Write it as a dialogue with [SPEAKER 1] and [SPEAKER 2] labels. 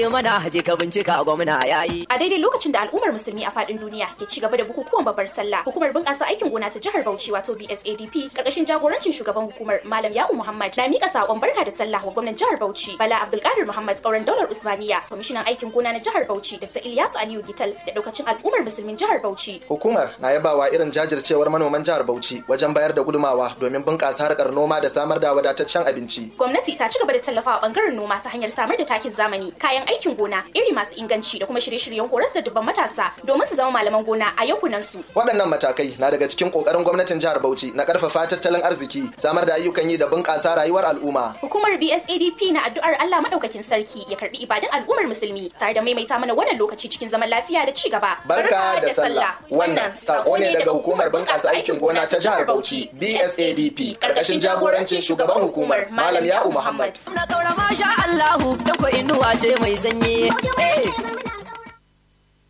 [SPEAKER 1] mana haje ka bincika gwamna yayi
[SPEAKER 2] A daidai lokacin da al'ummar musulmi a faɗin duniya ke ci gaba da bukukuwan babbar sallah, hukumar bunƙasa aikin gona ta jihar Bauchi wato BSADP karkashin jagorancin shugaban hukumar Malam Ya'u Muhammad na mika sakon barka da sallah wa gwamnan jihar Bauchi Bala Abdulkadir Muhammad kauran daular Usmaniya, kwamishinan aikin gona na jihar Bauchi Dr. Ilyasu Aliyu Gital da daukacin al'ummar musulmin jihar Bauchi.
[SPEAKER 3] Hukumar na yabawa irin jajircewar manoman jihar Bauchi wajen bayar da gudumawa domin bunƙasa harkar noma da samar da wadataccen abinci.
[SPEAKER 2] Gwamnati ta ci gaba da tallafawa bangaren noma ta hanyar samar da takin zamani, kayan aikin gona, iri masu inganci da kuma shirye-shiryen horas da dubban matasa domin su zama malaman gona a yankunan su.
[SPEAKER 3] Waɗannan matakai na daga cikin ƙoƙarin gwamnatin jihar Bauchi na ƙarfafa tattalin arziki, samar da ayyukan yi da bunƙasa rayuwar al'umma.
[SPEAKER 2] Hukumar BSADP na addu'ar Allah madaukakin sarki ya karbi ibadan al'ummar musulmi tare da maimaita mana wannan lokaci cikin zaman lafiya da ci gaba.
[SPEAKER 3] Barka da sallah. Wannan sako ne daga hukumar bunƙasa aikin gona ta jihar Bauchi, BSADP, ƙarƙashin jagorancin shugaban hukumar Malam Ya'u Muhammad.
[SPEAKER 1] na kaura masha Allahu da ko inuwa ce mai sanyi eh